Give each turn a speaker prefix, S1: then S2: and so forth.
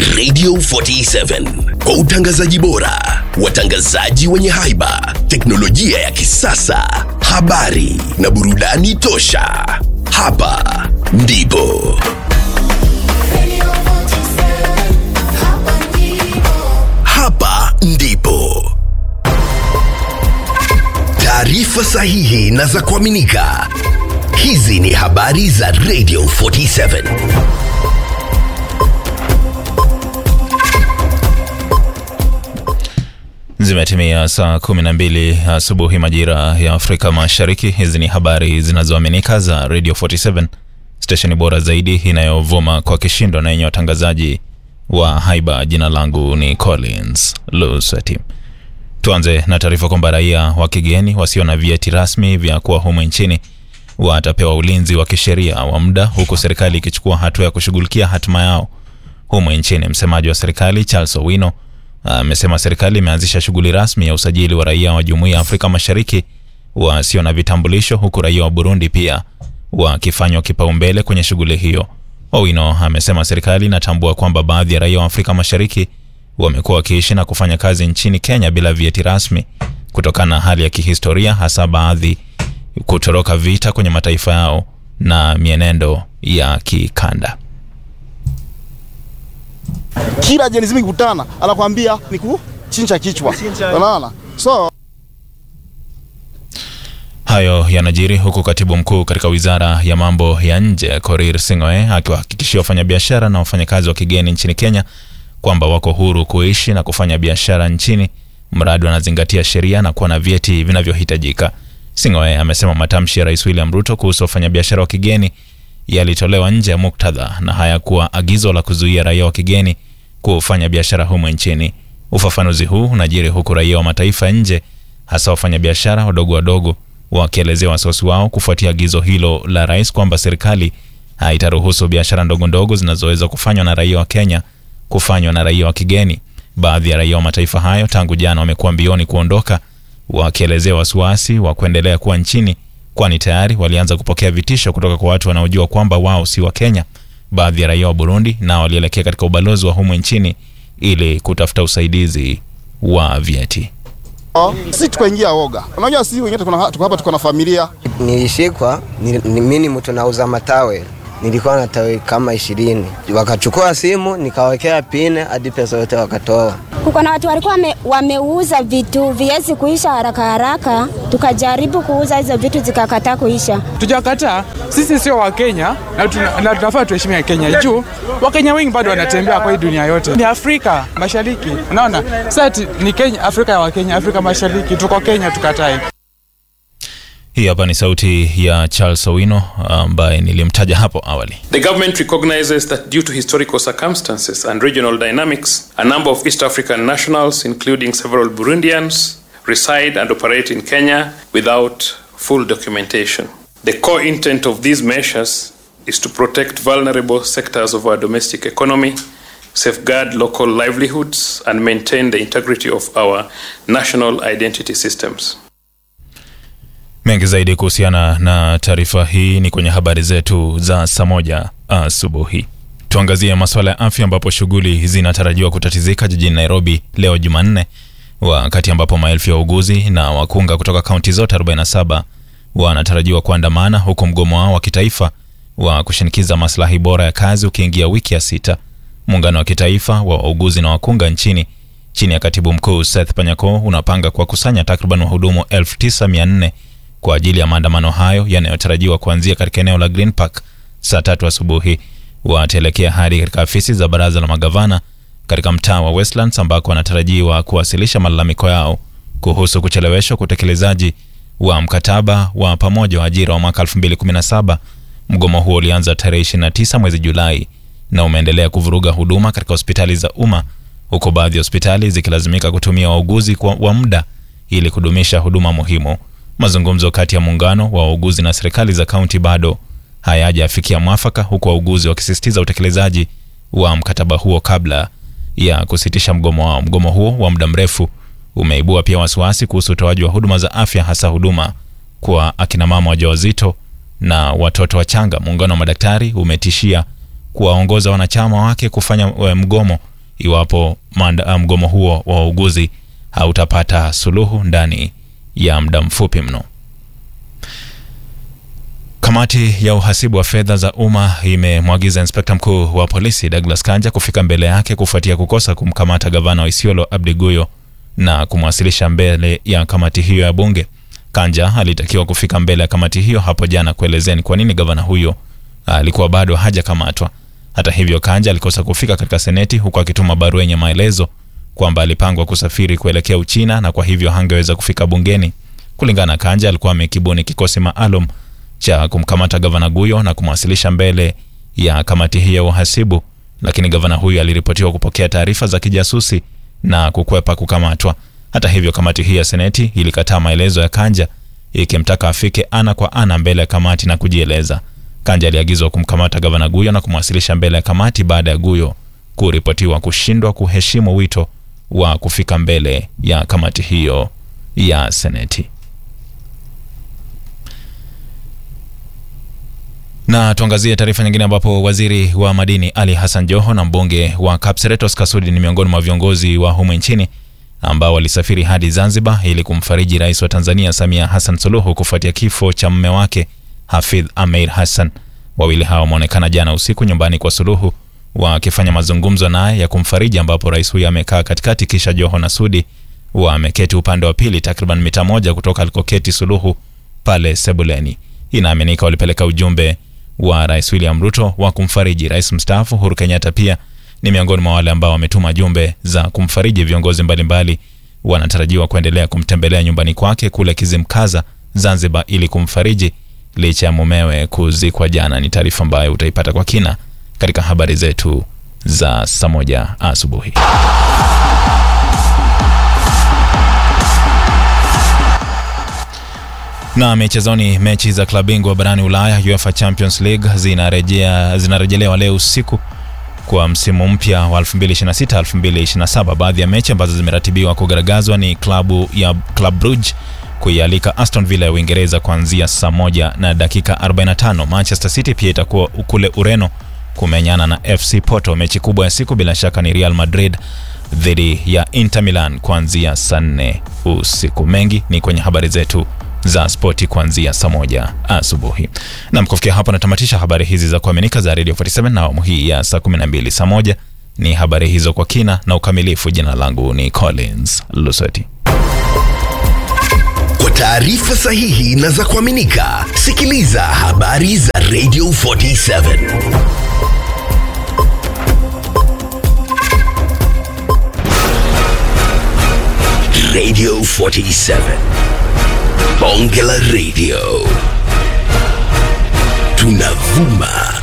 S1: Radio 47 kwa utangazaji bora, watangazaji wenye haiba, teknolojia ya kisasa, habari na burudani tosha. Hapa ndipo hapa ndipo taarifa sahihi na za kuaminika. Hizi ni habari za Radio 47.
S2: Zimetimia saa 12 asubuhi majira ya Afrika Mashariki. Hizi ni habari zinazoaminika za Radio 47, stesheni bora zaidi inayovuma kwa kishindo na yenye watangazaji wa haiba. Jina langu ni Collins Lusati. Tuanze na taarifa kwamba raia wa kigeni wasio na vyeti rasmi vya kuwa humu nchini watapewa ulinzi wa kisheria wa muda, huku serikali ikichukua hatua ya kushughulikia hatima yao humu nchini. Msemaji wa serikali Charles Owino amesema serikali imeanzisha shughuli rasmi ya usajili wa raia wa Jumuiya ya Afrika Mashariki wasio na vitambulisho, huku raia wa Burundi pia wakifanywa kipaumbele kwenye shughuli hiyo. Owino amesema serikali inatambua kwamba baadhi ya raia wa Afrika Mashariki wamekuwa wakiishi na kufanya kazi nchini Kenya bila vyeti rasmi kutokana na hali ya kihistoria, hasa baadhi kutoroka vita kwenye mataifa yao na mienendo ya kikanda.
S3: kila jenzi mikutana anakwambia ni kuchinja kichwa, unaona so
S2: Hayo yanajiri huku katibu mkuu katika wizara ya mambo ya nje Korir Sing'oe akiwahakikishia wafanyabiashara na wafanyakazi wa kigeni nchini Kenya kwamba wako huru kuishi na kufanya biashara nchini mradi wanazingatia sheria na kuwa na vyeti vinavyohitajika. Sing'oe amesema matamshi ya Rais William Ruto kuhusu wafanyabiashara wa kigeni yalitolewa nje ya muktadha na hayakuwa agizo la kuzuia raia wa kigeni kufanya biashara humu nchini. Ufafanuzi huu unajiri huku raia wa mataifa nje, hasa wafanyabiashara wadogo wadogo, wakielezea wasiwasi wao kufuatia agizo hilo la rais kwamba serikali haitaruhusu biashara ndogo ndogo zinazoweza kufanywa na raia wa Kenya kufanywa na raia wa kigeni. Baadhi ya raia wa mataifa hayo tangu jana wamekuwa mbioni kuondoka, wakielezea wasiwasi wa kuendelea kuwa nchini, kwani tayari walianza kupokea vitisho kutoka kwa watu wanaojua kwamba wao si wa Kenya. Baadhi ya raia wa Burundi nao walielekea katika ubalozi wa humu nchini ili kutafuta usaidizi wa vyeti.
S3: si tukaingia oga. Unajua si wengine tuko tuko hapa tuko na familia
S4: Nilishikwa ni, ni, mimi ni mtu nauza matawe, nilikuwa na tawe kama ishirini. Wakachukua simu nikawekea pine hadi pesa yote wakatoa.
S5: Kuko na watu walikuwa wame, wameuza vitu viwezi kuisha haraka haraka, tukajaribu kuuza hizo vitu zikakataa kuisha.
S6: Tujakataa, sisi sio Wakenya na tuna- na tunafaa tuheshimia Kenya juu Wakenya wengi bado wanatembea kwa hii dunia yote. Ni Afrika Mashariki, unaona sasa ati ni Kenya, Afrika ya Wakenya, Afrika Mashariki, tuko Kenya, tukatae.
S2: Hii hapa ni sauti ya Charles Owino ambaye nilimtaja hapo awali.
S7: The government recognizes that due to historical circumstances and regional dynamics, a number of East African nationals, including several Burundians, reside and operate in Kenya without full documentation. The core intent of these measures is to protect vulnerable sectors of our domestic economy, safeguard local livelihoods, and maintain the integrity of our national identity systems.
S2: Mengi zaidi kuhusiana na taarifa hii ni kwenye habari zetu za saa moja asubuhi. Tuangazie masuala ya afya, ambapo shughuli zinatarajiwa kutatizika jijini Nairobi leo Jumanne, wakati ambapo maelfu ya wauguzi na wakunga kutoka kaunti zote 47 wanatarajiwa kuandamana, huku mgomo wao wa kitaifa wa kushinikiza maslahi bora ya kazi ukiingia wiki ya sita. Muungano wa kitaifa wa wauguzi na wakunga nchini chini ya katibu mkuu Seth Panyako unapanga kuwakusanya takriban wahudumu 9400 kwa ajili ya maandamano hayo yanayotarajiwa kuanzia katika eneo la Green Park saa tatu asubuhi. Wataelekea hadi katika afisi za baraza la magavana katika mtaa wa Westlands ambako wanatarajiwa kuwasilisha malalamiko yao kuhusu kucheleweshwa kwa utekelezaji wa mkataba wa pamoja wa ajira wa mwaka 2017. Mgomo huo ulianza tarehe 29 mwezi Julai na umeendelea kuvuruga huduma katika hospitali za umma huku baadhi ya hospitali zikilazimika kutumia wauguzi kwa wa muda ili kudumisha huduma muhimu. Mazungumzo kati ya muungano wa wauguzi na serikali za kaunti bado hayajafikia mwafaka, huku wauguzi wakisisitiza utekelezaji wa mkataba huo kabla ya kusitisha mgomo wao. Mgomo huo wa muda mrefu umeibua pia wasiwasi kuhusu utoaji wa huduma za afya, hasa huduma kwa akina mama wajawazito na watoto wachanga. Muungano wa madaktari umetishia kuwaongoza wanachama wake kufanya eh, mgomo iwapo manda- mgomo huo wa wauguzi hautapata suluhu ndani ya muda mfupi mno. Kamati ya uhasibu wa fedha za umma imemwagiza inspekta mkuu wa polisi Douglas Kanja kufika mbele yake kufuatia kukosa kumkamata gavana wa Isiolo Abdi Guyo na kumwasilisha mbele ya kamati hiyo ya bunge. Kanja alitakiwa kufika mbele ya kamati hiyo hapo jana kuelezea ni kwa nini gavana huyo alikuwa bado hajakamatwa. Hata hivyo, Kanja alikosa kufika katika seneti huku akituma barua yenye maelezo kwamba alipangwa kusafiri kuelekea Uchina na kwa hivyo hangeweza kufika bungeni. Kulingana na Kanja, alikuwa amekibuni kikosi maalum cha kumkamata gavana Guyo na kumwasilisha mbele ya kamati hii ya uhasibu, lakini gavana huyo aliripotiwa kupokea taarifa za kijasusi na kukwepa kukamatwa. Hata hivyo, kamati hii ya seneti ilikataa maelezo ya Kanja ikimtaka afike ana kwa ana mbele ya kamati na kujieleza. Kanja aliagizwa kumkamata gavana Guyo na kumwasilisha mbele ya kamati baada ya Guyo kuripotiwa kushindwa kuheshimu wito wa kufika mbele ya kamati hiyo ya seneti. Na tuangazie taarifa nyingine ambapo waziri wa madini Ali Hassan Joho na mbunge wa Kapseretos Kasudi ni miongoni mwa viongozi wa humu nchini ambao walisafiri hadi Zanzibar ili kumfariji rais wa Tanzania Samia Hassan Suluhu kufuatia kifo cha mume wake Hafidh Ameir Hassan. Wawili hao wameonekana jana usiku nyumbani kwa Suluhu wakifanya mazungumzo naye ya kumfariji, ambapo rais huyo amekaa katikati, kisha Joho na Sudi wameketi upande wa pili, takriban mita moja kutoka alikoketi Suluhu pale Sebuleni. Inaaminika walipeleka ujumbe wa rais William Ruto wa kumfariji. Rais mstaafu Uhuru Kenyatta pia ni miongoni mwa wale ambao wametuma jumbe za kumfariji. Viongozi mbalimbali wanatarajiwa kuendelea kumtembelea nyumbani kwake kule Kizimkaza, Zanzibar, ili kumfariji licha ya mumewe kuzikwa jana. Ni taarifa ambayo utaipata kwa kina katika habari zetu za saa moja asubuhi. Na michezoni, mechi za klabu bingwa barani Ulaya UEFA Champions League zinarejea zinarejelewa leo usiku kwa msimu mpya wa 2026 2027. Baadhi ya mechi ambazo zimeratibiwa kugaragazwa ni klabu ya Club Brugge kuialika Aston Villa ya Uingereza kuanzia saa moja na dakika 45. Manchester City pia itakuwa kule Ureno kumenyana na FC Porto. Mechi kubwa ya siku bila shaka ni Real Madrid dhidi ya Inter Milan kuanzia saa nne usiku. Mengi ni kwenye habari zetu za spoti kuanzia saa moja asubuhi. Nam, kufikia hapo natamatisha habari hizi za kuaminika za Radio 47 na awamu hii ya saa 12 saa moja ni habari hizo kwa kina na ukamilifu. Jina langu ni Collins Lusoti.
S1: Kwa taarifa sahihi na za kuaminika, sikiliza habari za Radio 47 Radio 47 Bonge la Radio tunavuma